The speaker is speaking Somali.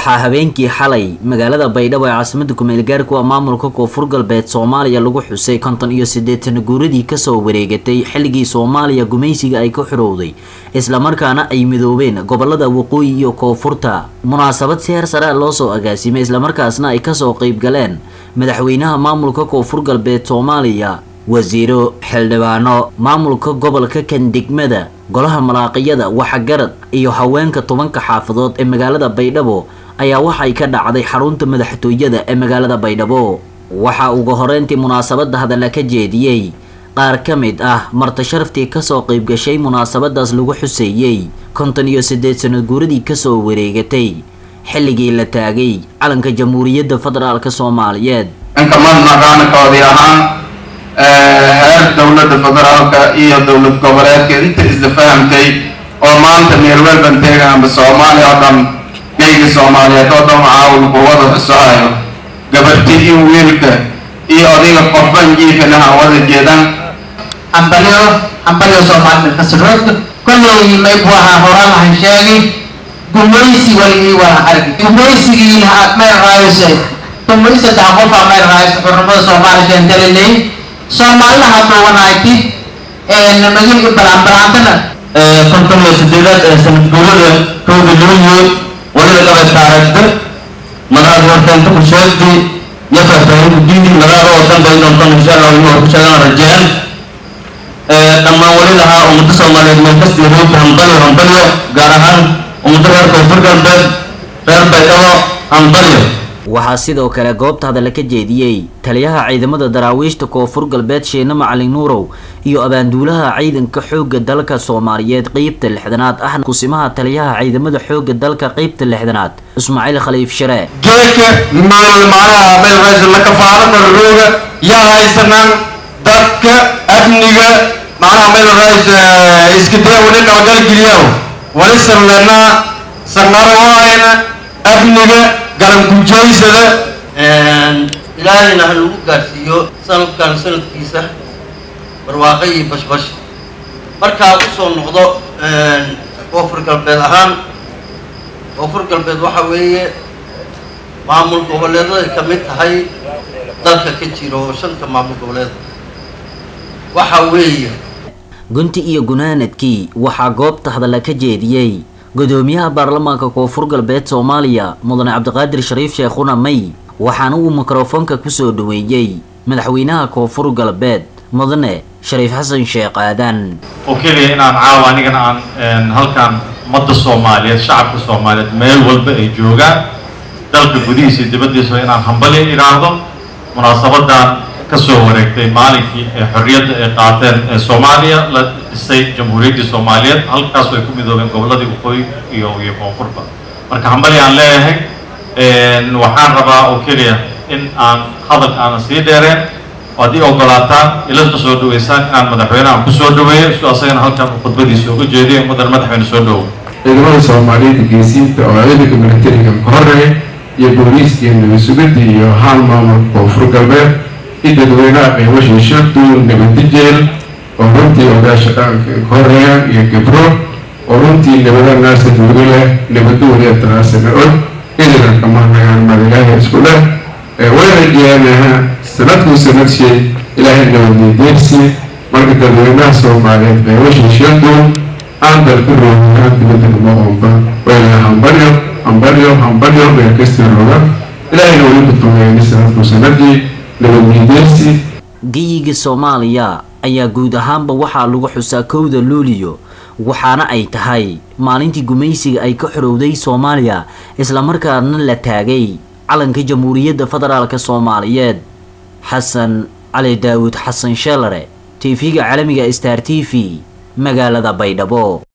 waxaa habeenkii xalay magaalada baydhabo ee caasimada kumeelgaarku a maamulka koonfur galbeed soomaaliya lagu xusay konton iyo siddeetan guuradii kasoo wareegatay xilligii soomaaliya gumaysiga ay ka xorowday islamarkaana ay midoobeen gobolada waqooyi iyo koonfurta munaasabad si heer sare loo soo agaasimay islamarkaasna ay kasoo qeyb galeen madaxweynaha maamulka koonfur galbeed soomaaliya wasiiro xildhibaano maamulka gobolka kan degmada golaha malaaqiyada waxagarad iyo haweenka tobanka xaafadood ee magaalada baydhabo ayaa waxay ka dhacday xarunta madaxtooyada ee magaalada baydhabo waxaa ugu horeyntii munaasabada hadalla ka jeediyey qaar ka mid ah marti sharaftii kasoo qeyb gashay munaasabadaas lagu xuseeyey konton iyo siddeed sanad guuradii kasoo wareegatay xilligii la taagay calanka jamhuuriyadda federaalk soomaaliyeed inkamadnaqaankoodii ahaan heer dowladda federaalka iyo dowlad goboleedka inta isla fahamtay oo maanta meelwelban teegaanba soomaaliya oo dhan geyga soomaaliyeed oo dhan caawil quwada xusahayo gabarti iyo wiilka iyo odiga qofban jiifinaha wada jeedan hambalyo hambalyo soomaalida kasrood kolley maybu ahaa horaan lahan sheegi gumaysi waligii waa argi gumaysigii meel raayose tumay saddex qofaa meel raayose xurnimada soomaaliya keentaliley soomaalida haduwanayti magilka balaanbalaantana konton iyo sideedaad ee sanad guurada kowda luulyo waliba qabay taaragda madaxda horteenta ku sheegtay iyo faahfaahinta diidi madaxda oo dhan bay doontaan insha allah inuu ku sheegaan rajeen dhammaan wali lahaa ummadda soomaaliyeed meel kasta yahuudda hambalyo hambalyo gaar ahaan ummadda reer koonfur galbeed reer baydhabo hambalyo waxaa sidoo kale goobta hadalla ka jeediyey taliyaha ciidamada daraawiishta koonfur galbeed sheene macalin nuurow iyo abaanduulaha ciidanka xoogga dalka soomaaliyeed qeybta lixdanaad ahna kusimaha taliyaha ciidamada xoogga dalka qeybta lixdanaad ismaaciil khaliif sharee geedka meel macnaha meel rays la kafaalo darrooga yaa haysanaan dadka amniga macnaha meel rays iska daya wali nabadgalgeliyaw wali sanlenaa sanarawaayna amniga galangujaysada ilaahayna ha lagu gaadhsiiyo sanadkan sanadkiisa barwaaqo iyo bashbash markaa u soo noqdo koonfur galbeed ahaan koonfur galbeed waxa weeye maamul goboleedaday ka mid tahay dalka ka jira oo shanta maamul goboleed waxa weeye gunti iyo gunaanadkii waxaa goobta hadalla ka jeediyey gudoomiyaha baarlamaanka koonfur galbeed soomaaliya mudane cabdiqaadir shariif sheekhuna may waxaana uu mikrofoonka kusoo dhaweeyey madaxweynaha koonfur galbeed mudane shariif xasan sheekh aadan oo keliya inaan caawa anigana aan halkan ummadda soomaaliyeed shacabka soomaaliyeed meel walba ay joogaan dalka gudihiisa iyo dibaddiisa inaan hambalya idhaahdo munaasabadan kasoo wareegtay maalinkii ee xorriyadda ay qaateen ee soomaaliya la dhisay jamhuuriyaddii soomaaliyeed halkaasoo ay ku midoobeen gobolladii waqooyi iyo iyo koonfurba marka hambalya aan leeyahay waxaan rabaa oo keliya in aan hadalka aanan sii dheereen oo haddii ogolaataan ila soo dhaweysaan inaan madaxweynaha ku soo dhaweeyo si asagana halkan uu khudbadiisa uga jeediyo mudan madaxweyne soo dhawow ciidamada soomaaliyeed geesiinta oo ciidanka militariga ka horeeya iyo booliiska iyo nabasugada iyo haan maamulka koonfur galbeed iyo dadweynaha qiimasha shirduun nabadijeel oo runtii ogaasha dhaqanka ka horeeya iyo gabro oo runtii nabada naasa duuga leh nabadooda taraasana og idina kamahnagaan madilaaha isku leh way rajeeyanaha sanadkuu sanadshay ilaahay nabadnideersi marka dadweynaha soomaaliyeed qiimasha shirduun aan dalka roogaan dibadda kuma qoomba wayna hambalyo hambalyo hambalyo meel kasta rooga ilaahayna weli kutumeeyay sanadkuu sanadii nabadnideersi geyiga soomaaliya ayaa guud ahaanba waxaa lagu xusaa kowda luuliyo waxaana ay tahay maalintii gumaysiga ay ka xorowday soomaaliya islamarkaana la taagay calanka jamhuuriyadda federaalk soomaaliyeed xasan cali daawud xasan sheelare tv-ga caalamiga star t v magaalada baydhabo